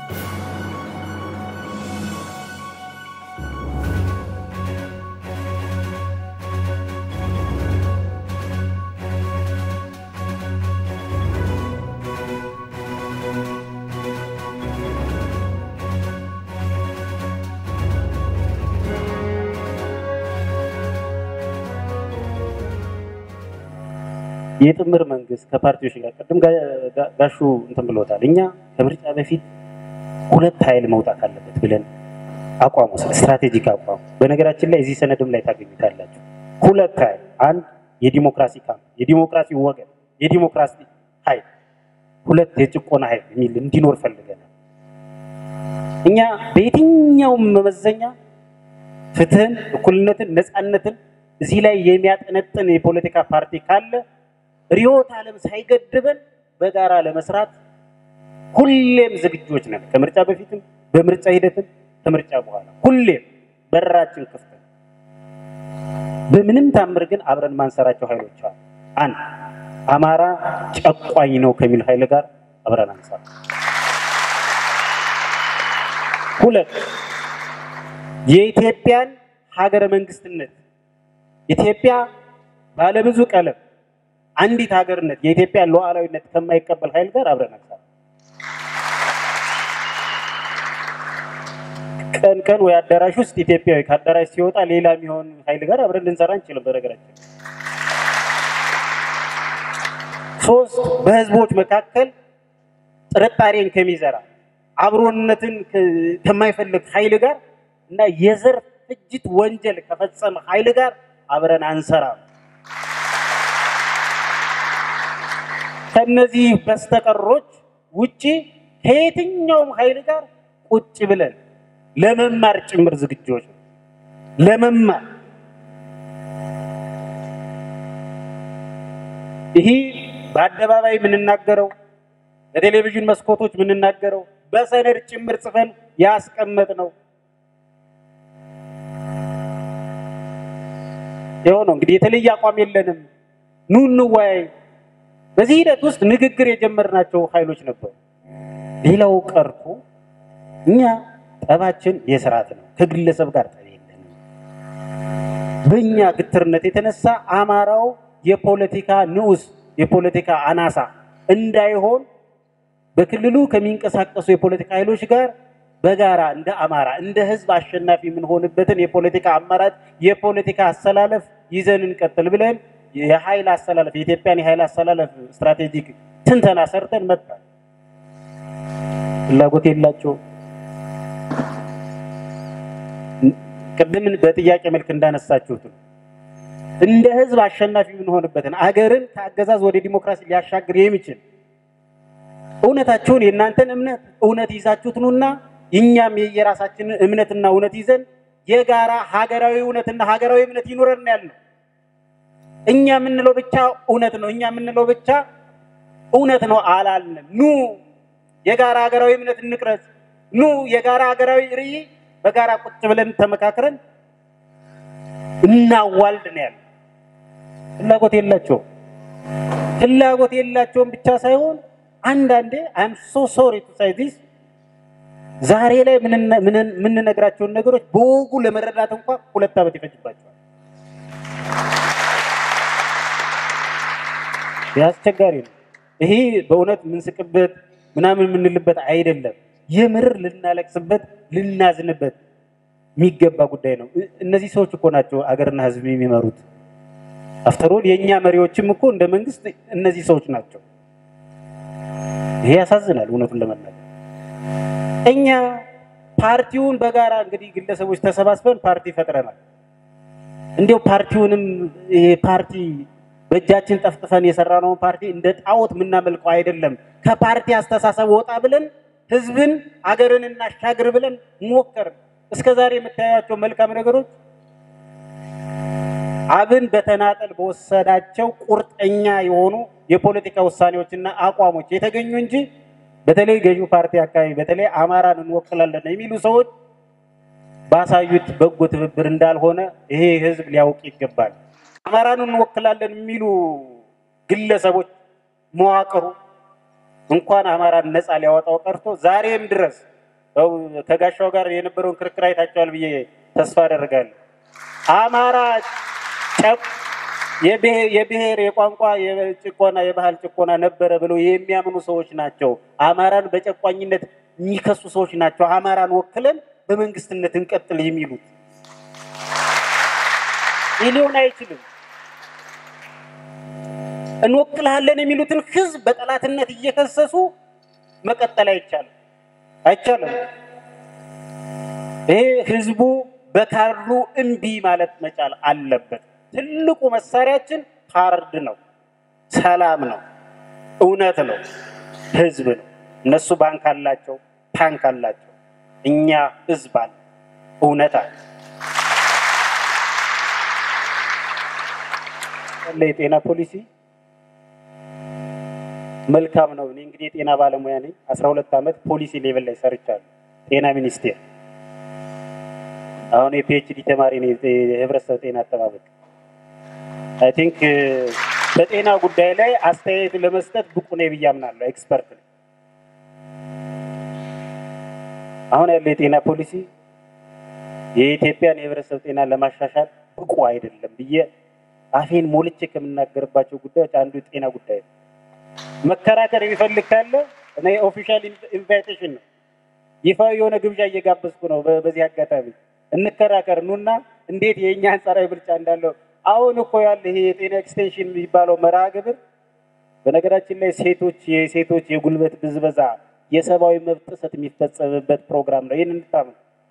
የጥምር መንግስት ከፓርቲዎች ጋር ቅድም ጋሹ እንትን ብሎታል። እኛ ከምርጫ በፊት ሁለት ኃይል መውጣት አለበት ብለን አቋም ወስድ ስትራቴጂክ አቋም። በነገራችን ላይ እዚህ ሰነድም ላይ ታገኙታላችሁ። ሁለት ኃይል፣ አንድ የዲሞክራሲ ካምፕ፣ የዲሞክራሲ ወገን፣ የዲሞክራሲ ኃይል፣ ሁለት የጭቆና ኃይል የሚል እንዲኖር ፈልገናል። እኛ በየትኛውም መመዘኛ ፍትህን፣ እኩልነትን፣ ነፃነትን እዚህ ላይ የሚያጠነጥን የፖለቲካ ፓርቲ ካለ ርዕዮተ ዓለም ሳይገድበን በጋራ ለመስራት ሁሌም ዝግጆች ነን። ከምርጫ በፊትም በምርጫ ሂደትም ከምርጫ በኋላ ሁሌም በራችን ክፍት ነው። በምንም ታምር ግን አብረን ማንሰራቸው ኃይሎች አሉ። አንድ አማራ ጨቋኝ ነው ከሚል ኃይል ጋር አብረን አንሰራ። ሁለት የኢትዮጵያን ሀገረ መንግስትነት ኢትዮጵያ ባለብዙ ቀለም አንዲት ሀገርነት የኢትዮጵያን ሉዓላዊነት ከማይቀበል ኃይል ጋር አብረን አንሰራ። ቀን ቀን ወይ አዳራሽ ውስጥ ኢትዮጵያዊ ከአዳራሽ ሲወጣ ሌላ የሚሆን ኃይል ጋር አብረን ልንሰራ እንችልም። በነገራችን ሶስት በህዝቦች መካከል ጥርጣሬን ከሚዘራ አብሮነትን ከማይፈልግ ኃይል ጋር እና የዘር ፍጅት ወንጀል ከፈጸመ ኃይል ጋር አብረን አንሰራም። ከነዚህ በስተቀሮች ውጪ ከየትኛውም ኃይል ጋር ቁጭ ብለን ለመማር ጭምር ዝግጆች ነው። ለመማር ይህ በአደባባይ የምንናገረው በቴሌቪዥን መስኮቶች የምንናገረው በሰነድ ጭምር ጽፈን ያስቀመጥ ነው። ይኸው ነው እንግዲህ የተለየ አቋም የለንም። ኑ እንወያይ። በዚህ ሂደት ውስጥ ንግግር የጀመርናቸው ኃይሎች ነበሩ። ሌላው ቀርቶ እኛ ጠባችን የስርዓት ነው። ከግለሰብ ጋር ጠብ የለንም። በእኛ ግትርነት የተነሳ አማራው የፖለቲካ ንዑስ የፖለቲካ አናሳ እንዳይሆን በክልሉ ከሚንቀሳቀሱ የፖለቲካ ኃይሎች ጋር በጋራ እንደ አማራ እንደ ሕዝብ አሸናፊ የምንሆንበትን የፖለቲካ አማራጭ የፖለቲካ አሰላለፍ ይዘን እንቀጥል ብለን የኃይል አሰላለፍ የኢትዮጵያን የኃይል አሰላለፍ ስትራቴጂክ ትንተና ሰርተን መጣል ፍላጎት የላቸውም። ቅድምን በጥያቄ መልክ እንዳነሳችሁት ነው። እንደ ህዝብ አሸናፊ የምንሆንበትን አገርን ከአገዛዝ ወደ ዲሞክራሲ ሊያሻግር የሚችል እውነታችሁን የእናንተን እምነት እውነት ይዛችሁት ኑና እኛም የየራሳችንን እምነትና እውነት ይዘን የጋራ ሀገራዊ እውነትና ሀገራዊ እምነት ይኑረን ያለው እኛ የምንለው ብቻ እውነት ነው፣ እኛ የምንለው ብቻ እውነት ነው አላልንም። ኑ የጋራ ሀገራዊ እምነት እንቅረጽ። ኑ የጋራ ሀገራዊ ርዕይ በጋራ ቁጭ ብለን ተመካክረን እናዋልድ ነው ያለው። ፍላጎት የላቸውም። ፍላጎት የላቸውም ብቻ ሳይሆን አንዳንዴ አይም ሶ ሶሪ ቱ ሳይ ዲስ ዛሬ ላይ የምንነግራቸውን ነገሮች በወጉ ለመረዳት እንኳ ሁለት ዓመት ይፈጅባቸዋል። አስቸጋሪ ነው። ይሄ በእውነት የምንስቅበት ምናምን የምንልበት አይደለም። የምር ልናለቅስበት ልናዝንበት የሚገባ ጉዳይ ነው። እነዚህ ሰዎች እኮ ናቸው አገርና ሕዝብ የሚመሩት። አፍተሮል የእኛ መሪዎችም እኮ እንደ መንግስት እነዚህ ሰዎች ናቸው። ይሄ ያሳዝናል እውነቱን ለመናገር እኛ ፓርቲውን በጋራ እንግዲህ ግለሰቦች ተሰባስበን ፓርቲ ፈጥረናል። እንዲያው ፓርቲውንም ይሄ ፓርቲ በእጃችን ጠፍጥፈን የሰራነውን ፓርቲ እንደ ጣዖት የምናመልከው አይደለም። ከፓርቲ አስተሳሰብ ወጣ ብለን ህዝብን አገርን እናሻግር ብለን ሞከር። እስከ ዛሬ የምታያቸው መልካም ነገሮች አብን በተናጠል በወሰዳቸው ቁርጠኛ የሆኑ የፖለቲካ ውሳኔዎችና አቋሞች የተገኙ እንጂ በተለይ ገዢው ፓርቲ አካባቢ በተለይ አማራን እንወክላለን የሚሉ ሰዎች ባሳዩት በጎ ትብብር እንዳልሆነ ይሄ ህዝብ ሊያውቅ ይገባል። አማራን እንወክላለን የሚሉ ግለሰቦች መዋቅሩ እንኳን አማራን ነፃ ሊያወጣው ቀርቶ ዛሬም ድረስ ያው ከጋሻው ጋር የነበረውን ክርክር አይታቸዋል ብዬ ተስፋ አደርጋለሁ። አማራ ጨቅ- የብሔር የብሔር የቋንቋ የጭቆና የባህል ጭቆና ነበረ ብለው የሚያምኑ ሰዎች ናቸው። አማራን በጨቋኝነት የሚከሱ ሰዎች ናቸው። አማራን ወክለን በመንግስትነት እንቀጥል የሚሉት ይህ ሊሆን አይችልም። እንወክልሃለን የሚሉትን ህዝብ በጠላትነት እየከሰሱ መቀጠል አይቻልም አይቻልም። ይሄ ህዝቡ በካርዱ እምቢ ማለት መቻል አለበት። ትልቁ መሳሪያችን ካርድ ነው፣ ሰላም ነው፣ እውነት ነው፣ ህዝብ ነው። እነሱ ባንክ አላቸው፣ ታንክ አላቸው። እኛ ህዝብ አለ፣ እውነት አለ። ያለ የጤና ፖሊሲ መልካም ነው። እኔ እንግዲህ የጤና ባለሙያ ነኝ። አስራ ሁለት ዓመት ፖሊሲ ሌቨል ላይ ሰርቻለሁ። ጤና ሚኒስቴር አሁን የፒኤችዲ ተማሪ ነኝ። የህብረተሰብ ጤና አጠባበቅ አይ ቲንክ በጤና ጉዳይ ላይ አስተያየት ለመስጠት ብቁ ነኝ ብዬ አምናለሁ። ኤክስፐርት ነኝ። አሁን ያለው የጤና ፖሊሲ የኢትዮጵያን የህብረተሰብ ጤና ለማሻሻል ብቁ አይደለም ብዬ አፌን ሞልቼ ከምናገርባቸው ጉዳዮች አንዱ የጤና ጉዳይ ነው። መከራከር የሚፈልግ ካለ እኔ ኦፊሻል ኢንቫይቴሽን ነው፣ ይፋዊ የሆነ ግብዣ እየጋበዝኩ ነው። በ- በዚህ አጋጣሚ እንከራከር ኑና እንዴት የእኛ አንጻራዊ ብልጫ እንዳለው አሁን እኮ ያለ ይሄ የጤና ኤክስቴንሽን የሚባለው መርሃ ግብር በነገራችን ላይ ሴቶች የሴቶች የጉልበት ብዝበዛ የሰብአዊ መብት ጥሰት የሚፈጸምበት ፕሮግራም ነው። ይህን እንድታምኑ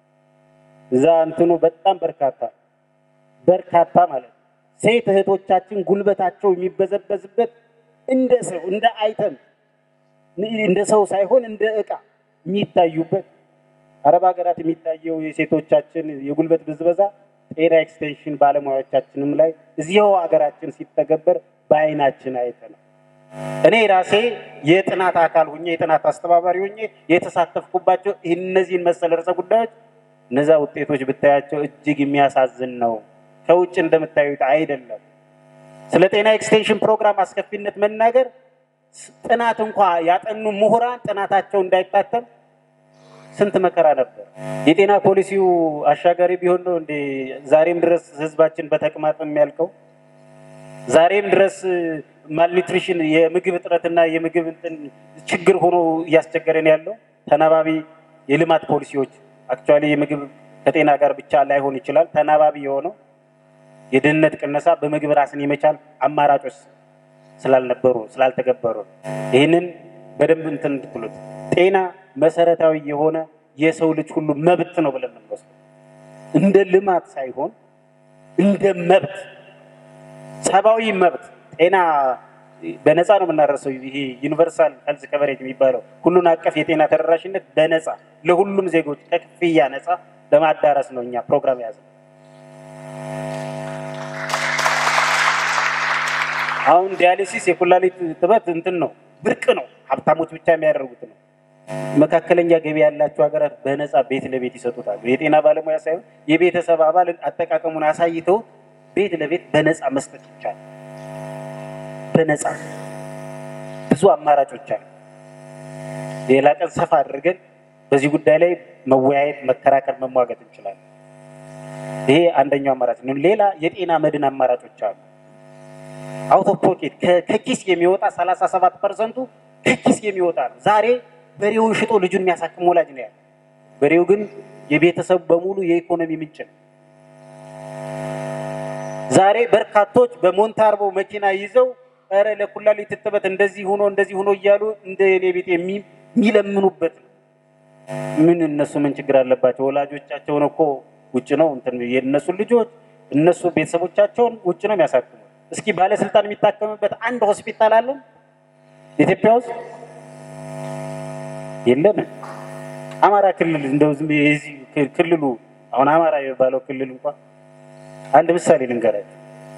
እዛ እንትኑ በጣም በርካታ በርካታ ማለት ነው። ሴት እህቶቻችን ጉልበታቸው የሚበዘበዝበት እንደ ሰው እንደ አይተም እንደ ሰው ሳይሆን እንደ እቃ የሚታዩበት አረብ ሀገራት የሚታየው የሴቶቻችን የጉልበት ብዝበዛ ጤና ኤክስቴንሽን ባለሙያዎቻችንም ላይ እዚያው ሀገራችን ሲተገበር በአይናችን አይተናል። እኔ ራሴ የጥናት አካል ሁኜ የጥናት አስተባባሪ ሁኜ የተሳተፍኩባቸው እነዚህን መሰል ርዕሰ ጉዳዮች እነዛ ውጤቶች ብታያቸው እጅግ የሚያሳዝን ነው። ከውጭ እንደምታዩት አይደለም። ስለ ጤና ኤክስቴንሽን ፕሮግራም አስከፊነት መናገር ስ- ጥናት እንኳ ያጠኑ ምሁራን ጥናታቸው እንዳይታተም ስንት መከራ ነበር። የጤና ፖሊሲው አሻጋሪ ቢሆን ነው እንዴ ዛሬም ድረስ ህዝባችን በተቅማጥ የሚያልቀው? ዛሬም ድረስ ማልኒትሪሽን የምግብ እጥረትና የምግብ እንትን ችግር ሆኖ እያስቸገረን ያለው ተናባቢ የልማት ፖሊሲዎች አክቹዋሊ የምግብ ከጤና ጋር ብቻ ላይሆን ይችላል። ተናባቢ የሆነው የድህነት ቅነሳ በምግብ ራስን የመቻል አማራጮች ስላልነበሩ ስላልተገበሩ ይህንን በደንብ እንትን እንድትሉት ጤና መሰረታዊ የሆነ የሰው ልጅ ሁሉ መብት ነው ብለን የምንወስደው እንደ ልማት ሳይሆን እንደ መብት ሰብአዊ መብት ጤና በነፃ ነው የምናደርሰው። ይሄ ዩኒቨርሳል ሄልዝ ከቨሬጅ የሚባለው ሁሉን አቀፍ የጤና ተደራሽነት በነፃ ለሁሉም ዜጎች ከክፍያ ነፃ ለማዳረስ ነው እኛ ፕሮግራም የያዝነው። አሁን ዲያሊሲስ የኩላሊት ጥበት እንትን ነው ብርቅ ነው፣ ሀብታሞች ብቻ የሚያደርጉት ነው። መካከለኛ ገቢ ያላቸው ሀገራት በነፃ ቤት ለቤት ይሰጡታሉ። የጤና ባለሙያ ሳይሆን የቤተሰብ አባል አጠቃቀሙን አሳይተው ቤት ለቤት በነፃ መስጠት ይቻላል። በነፃ ብዙ አማራጮች አሉ። ሌላ ቀን ሰፋ አድርገን በዚህ ጉዳይ ላይ መወያየት፣ መከራከር፣ መሟገት እንችላለን። ይሄ አንደኛው አማራጭ ነው። ሌላ የጤና መድን አማራጮች አሉ። አውት ኦፍ ፖኬት ከኪስ የሚወጣ 37 ፐርሰንቱ ከኪስ የሚወጣ ነው። ዛሬ በሬውን ሽጦ ልጁን የሚያሳክም ወላጅ ነው ያለ። በሬው ግን የቤተሰቡ በሙሉ የኢኮኖሚ ምንጭ ነው። ዛሬ በርካቶች በሞንታርቦ መኪና ይዘው ኧረ ለኩላሊት እጥበት እንደዚህ ሆኖ እንደዚህ ሆኖ እያሉ እንደ እኔ ቤት የሚ- የሚለምኑበት ነው። ምን እነሱ ምን ችግር አለባቸው? ወላጆቻቸውን እኮ ውጭ ነው እንትን የእነሱን ልጆች እነሱ ቤተሰቦቻቸውን ውጭ ነው የሚያሳክሙት። እስኪ ባለስልጣን የሚታከምበት አንድ ሆስፒታል አለን ኢትዮጵያ ውስጥ የለንም። አማራ ክልል እንደው ዝም ብዬ የዚህ ክ- ክልሉ አሁን አማራ የሚባለው ክልል እንኳን አንድ ምሳሌ ልንገራችሁ።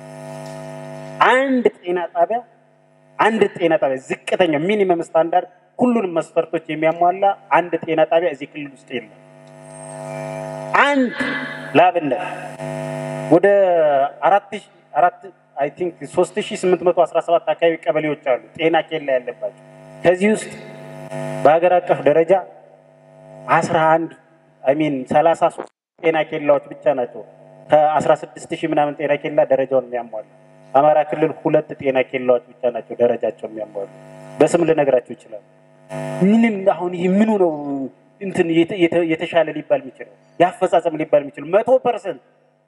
አንድ ጤና ጣቢያ አንድ ጤና ጣቢያ ዝቅተኛው ሚኒመም ስታንዳርድ ሁሉንም መስፈርቶች የሚያሟላ አንድ ጤና ጣቢያ እዚህ ክልል ውስጥ የለም። አንድ ላብነት ወደ አራት ሺ- አራት አይ ቲንክ ሶስት ሺ ስምንት መቶ አስራ ሰባት አካባቢ ቀበሌዎች አሉ ጤና ኬላ ያለባቸው። ከዚህ ውስጥ በሀገር አቀፍ ደረጃ አስራ አንድ አይሚን ሰላሳ ሶስት ጤና ኬላዎች ብቻ ናቸው ከአስራ ስድስት ሺህ ምናምን ጤና ኬላ ደረጃውን የሚያሟሉ። አማራ ክልል ሁለት ጤና ኬላዎች ብቻ ናቸው ደረጃቸውን የሚያሟሉ። በስም ልነግራቸው ይችላል። ምንም አሁን ይህ ምኑ ነው እንትን የተሻለ ሊባል የሚችለው የአፈጻጸም ሊባል የሚችለው መቶ ፐርሰንት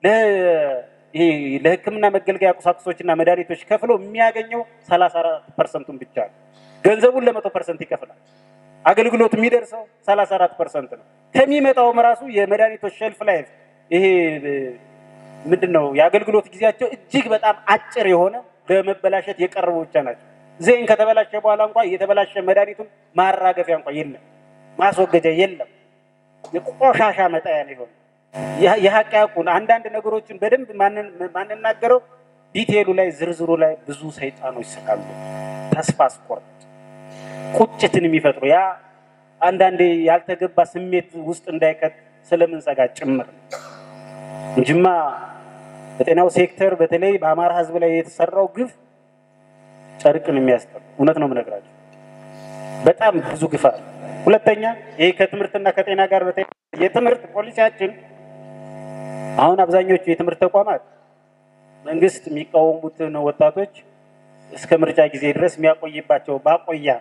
ለሕክምና መገልገያ ቁሳቁሶችና መድኃኒቶች ከፍሎ የሚያገኘው ሰላሳ አራት ፐርሰንቱን ብቻ ነው። ገንዘቡን ለመቶ ፐርሰንት ይከፍላል። አገልግሎት የሚደርሰው ሰላሳ አራት ፐርሰንት ነው። ከሚመጣውም ራሱ የመድኃኒቶች ሸልፍ ላይ ይሄ ምንድን ነው የአገልግሎት ጊዜያቸው እጅግ በጣም አጭር የሆነ በመበላሸት የቀረቡ ብቻ ናቸው። ዜን ከተበላሸ በኋላ እንኳ የተበላሸ መድኃኒቱን ማራገፊያ እንኳ የለም፣ ማስወገጃ የለም። የቆሻሻ መጣያ ነው የሆነ የሀቅ ያቁን አንዳንድ ነገሮችን በደንብ ማንናገረው ዲቴሉ ላይ ዝርዝሩ ላይ ብዙ ሰይጣኖች ስላሉ ተስፋ አስቆርጥ ቁጭትን የሚፈጥሩ ያ አንዳንዴ ያልተገባ ስሜት ውስጥ እንዳይከት ስለምንሰጋ ጭምር ነው እንጂማ በጤናው ሴክተር በተለይ በአማራ ሕዝብ ላይ የተሰራው ግፍ ጨርቅን የሚያስጠሉ እውነት ነው የምነግራቸው። በጣም ብዙ ግፍ አለ። ሁለተኛ ይሄ ከትምህርትና ከጤና ጋር የትምህርት ፖሊሲያችን አሁን አብዛኞቹ የትምህርት ተቋማት መንግስት የሚቃወሙትን ወጣቶች እስከ ምርጫ ጊዜ ድረስ የሚያቆይባቸው ማቆያ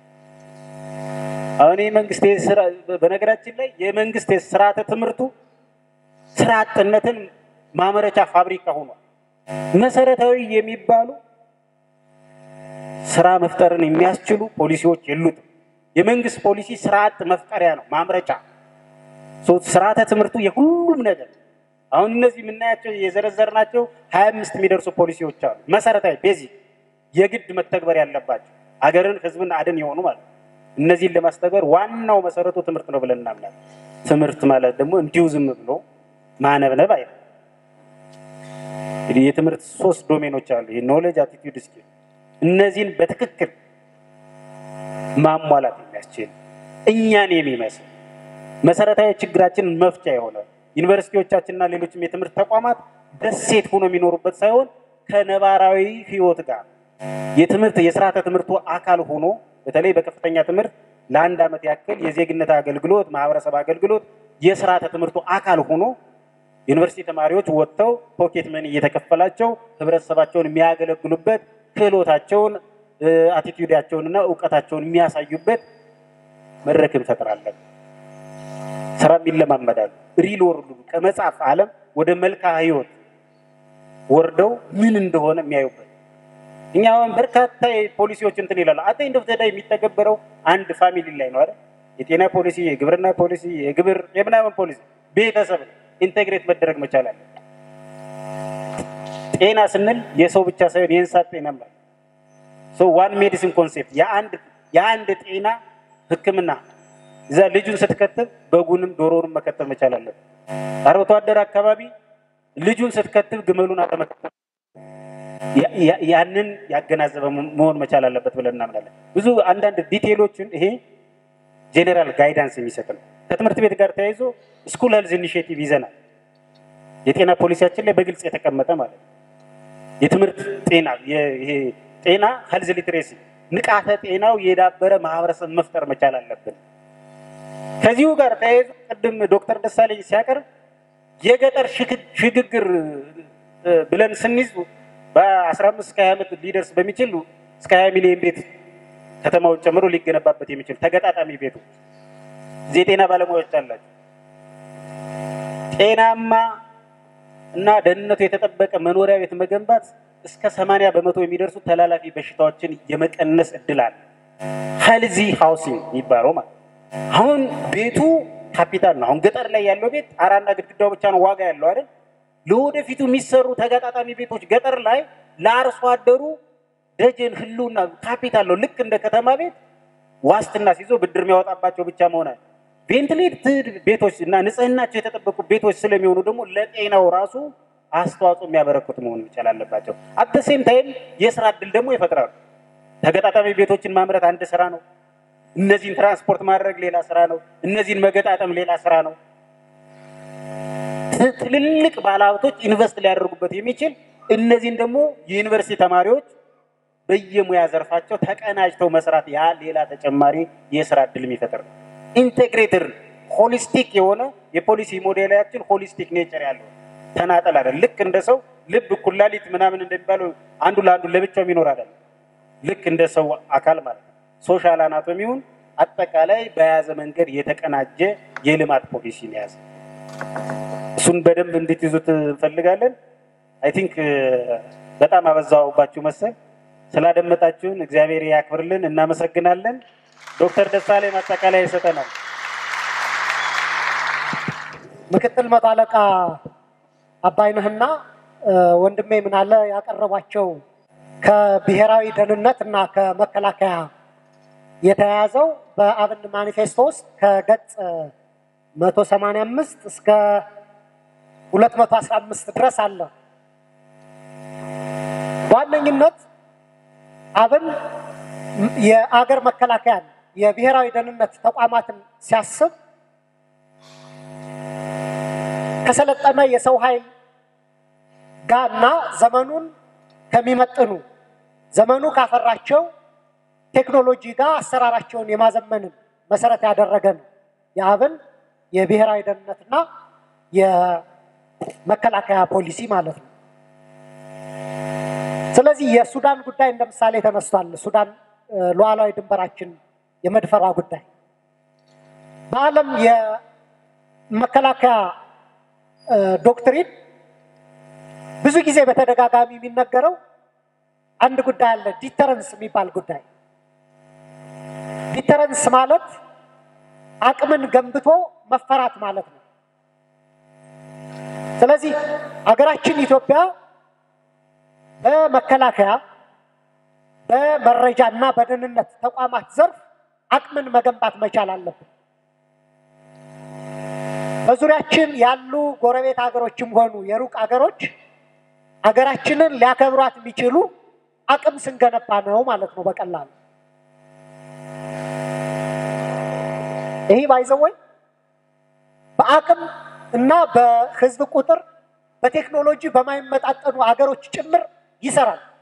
አሁን የመንግስት በነገራችን ላይ የመንግስት ስርዓተ ትምህርቱ ስራ አጥነትን ማምረቻ ፋብሪካ ሆኗል። መሰረታዊ የሚባሉ ስራ መፍጠርን የሚያስችሉ ፖሊሲዎች የሉትም። የመንግስት ፖሊሲ ስራ አጥ መፍጠሪያ ነው፣ ማምረቻ። ስርዓተ ትምህርቱ የሁሉም ነገር አሁን እነዚህ የምናያቸው የዘረዘርናቸው ሀያ አምስት የሚደርሱ ፖሊሲዎች አሉ። መሰረታዊ ቤዚክ የግድ መተግበር ያለባቸው አገርን ህዝብን አድን የሆኑ ማለት ነው። እነዚህን ለማስተግበር ዋናው መሰረቱ ትምህርት ነው ብለን እናምናለን። ትምህርት ማለት ደግሞ እንዲሁ ዝም ብሎ ማነብነብ አይደለም። እንግዲህ የትምህርት ሶስት ዶሜኖች አሉ። ኖሌጅ፣ አቲቲዩድ፣ ስኪል እነዚህን በትክክል ማሟላት የሚያስችል እኛን የሚመስል መሰረታዊ ችግራችንን መፍቻ የሆነ ዩኒቨርሲቲዎቻችንና ሌሎችም የትምህርት ተቋማት ደሴት ሆኖ የሚኖሩበት ሳይሆን ከነባራዊ ህይወት ጋር የትምህርት የስርዓተ ትምህርቱ አካል ሆኖ በተለይ በከፍተኛ ትምህርት ለአንድ ዓመት ያክል የዜግነት አገልግሎት፣ ማህበረሰብ አገልግሎት የስርዓተ ትምህርቱ አካል ሆኖ ዩኒቨርሲቲ ተማሪዎች ወጥተው ፖኬት መኒ እየተከፈላቸው ህብረተሰባቸውን የሚያገለግሉበት ክህሎታቸውን አቲቲዩዳቸውንና እውቀታቸውን የሚያሳዩበት መድረክ እንፈጥራለን። ስራም ይለማመዳሉ። ሪል ወርዱ ከመጽሐፍ ዓለም ወደ መልክዓ ህይወት ወርደው ምን እንደሆነ የሚያዩበት እኛ አሁን በርካታ ፖሊሲዎች እንትን ይላሉ። አተ እንደ ተዳ የሚተገበረው አንድ ፋሚሊ ላይ ነው አይደል? የጤና ፖሊሲ፣ የግብርና ፖሊሲ፣ የግብር የምናምን ፖሊሲ ቤተሰብ ኢንቴግሬት መደረግ መቻል አለ። ጤና ስንል የሰው ብቻ ሳይሆን የእንስሳት ጤና ማለት ሶ ዋን ሜዲሲን ኮንሴፕት የአንድ የአንድ ጤና ህክምና እዛ ልጁን ስትከትብ በጉንም ዶሮንም መከተብ መቻል አለበት። አርብቶ አደር አካባቢ ልጁን ስትከትብ ግመሉን አለመከተብ ያንን ያገናዘበ መሆን መቻል አለበት ብለን እናምናለን። ብዙ አንዳንድ ዲቴሎችን ይሄ ጄኔራል ጋይዳንስ የሚሰጥ ነው። ከትምህርት ቤት ጋር ተያይዞ ስኩል ሄልዝ ኢኒሽቲቭ ይዘናል። የጤና ፖሊሲያችን ላይ በግልጽ የተቀመጠ ማለት ነው። የትምህርት ጤና ይሄ ጤና ሄልዝ ሊትሬሲ ንቃተ ጤናው የዳበረ ማህበረሰብ መፍጠር መቻል አለብን። ከዚሁ ጋር ተያይዞ ቅድም ዶክተር ደሳለኝ ሲያቀርብ የገጠር ሽግግር ብለን ስንይዝ በአስራ አምስት እስከ ሀያ ዓመት ሊደርስ በሚችል እስከ ሀያ ሚሊዮን ቤት ከተማውን ጨምሮ ሊገነባበት የሚችል ተገጣጣሚ ቤቶች እዚህ የጤና ባለሙያዎች አላቸው። ጤናማ እና ደህንነቱ የተጠበቀ መኖሪያ ቤት መገንባት እስከ ሰማንያ በመቶ የሚደርሱ ተላላፊ በሽታዎችን የመቀነስ እድል አለ። ሄልዚ ሃውሲንግ የሚባለው ማለት አሁን ቤቱ ካፒታል ነው። አሁን ገጠር ላይ ያለው ቤት ጣራና ግድግዳው ብቻ ነው ዋጋ ያለው አይደል? ለወደፊቱ የሚሰሩ ተጋጣጣሚ ቤቶች ገጠር ላይ ለአርሶ አደሩ ደጀን ህልውና ካፒታል ነው። ልክ እንደ ከተማ ቤት ዋስትና ሲይዞ ብድር የሚያወጣባቸው ብቻ መሆን ቬንትሌትድ ቤቶች እና ንጽህናቸው የተጠበቁ ቤቶች ስለሚሆኑ ደግሞ ለጤናው ራሱ አስተዋጽኦ የሚያበረክቱ መሆን መቻል አለባቸው። አተሴም ታይም የስራ እድል ደግሞ ይፈጥራሉ። ተገጣጣሚ ቤቶችን ማምረት አንድ ስራ ነው። እነዚህን ትራንስፖርት ማድረግ ሌላ ስራ ነው። እነዚህን መገጣጠም ሌላ ስራ ነው። ትልልቅ ባለሀብቶች ኢንቨስት ሊያደርጉበት የሚችል እነዚህን ደግሞ የዩኒቨርሲቲ ተማሪዎች በየሙያ ዘርፋቸው ተቀናጅተው መስራት ያ ሌላ ተጨማሪ የስራ እድል የሚፈጥር ነው። ኢንቴግሬትር ሆሊስቲክ የሆነ የፖሊሲ ሞዴላችን ሆሊስቲክ ኔቸር ያለው ተናጠል አይደል። ልክ እንደ ሰው ልብ፣ ኩላሊት ምናምን እንደሚባለው አንዱ ለአንዱ ለብቻው የሚኖር አይደለም። ልክ እንደ ሰው አካል ማለት ነው። ሶሻል አናቶሚውን አጠቃላይ በያዘ መንገድ የተቀናጀ የልማት ፖሊሲ ነው የያዘ። እሱን በደንብ እንድትይዙት እንፈልጋለን። አይ ቲንክ በጣም አበዛውባችሁ መሰል። ስላደመጣችሁን እግዚአብሔር ያክብርልን። እናመሰግናለን። ዶክተር ደሳለኝ ማጠቃለያ ይሰጠናል። ምክትል መቶ አለቃ አባይነህና ወንድሜ ምናለ ያቀረቧቸው ከብሔራዊ ደህንነት እና ከመከላከያ የተያያዘው በአብን ማኒፌስቶ ውስጥ ከገጽ 185 እስከ 215 ድረስ አለ። በዋነኝነት አብን የአገር መከላከያን የብሔራዊ ደህንነት ተቋማትን ሲያስብ ከሰለጠነ የሰው ኃይል ጋር እና ዘመኑን ከሚመጥኑ ዘመኑ ካፈራቸው ቴክኖሎጂ ጋር አሰራራቸውን የማዘመንን መሰረት ያደረገ ነው የአብን የብሔራዊ ደህንነትና የመከላከያ ፖሊሲ ማለት ነው። ስለዚህ የሱዳን ጉዳይ እንደ ምሳሌ ተነስቷል። ሱዳን ሉዓላዊ ድንበራችን የመድፈሯ ጉዳይ በዓለም የመከላከያ ዶክትሪን ብዙ ጊዜ በተደጋጋሚ የሚነገረው አንድ ጉዳይ አለ፣ ዲተረንስ የሚባል ጉዳይ። ዲተረንስ ማለት አቅምን ገንብቶ መፈራት ማለት ነው። ስለዚህ ሀገራችን ኢትዮጵያ በመከላከያ በመረጃ እና በደህንነት ተቋማት ዘርፍ አቅምን መገንባት መቻል አለብን። በዙሪያችን ያሉ ጎረቤት ሀገሮችም ሆኑ የሩቅ ሀገሮች ሀገራችንን ሊያከብሯት የሚችሉ አቅም ስንገነባ ነው ማለት ነው። በቀላሉ ይህ ባይዘወይ በአቅም እና በህዝብ ቁጥር በቴክኖሎጂ በማይመጣጠኑ ሀገሮች ጭምር ይሰራል።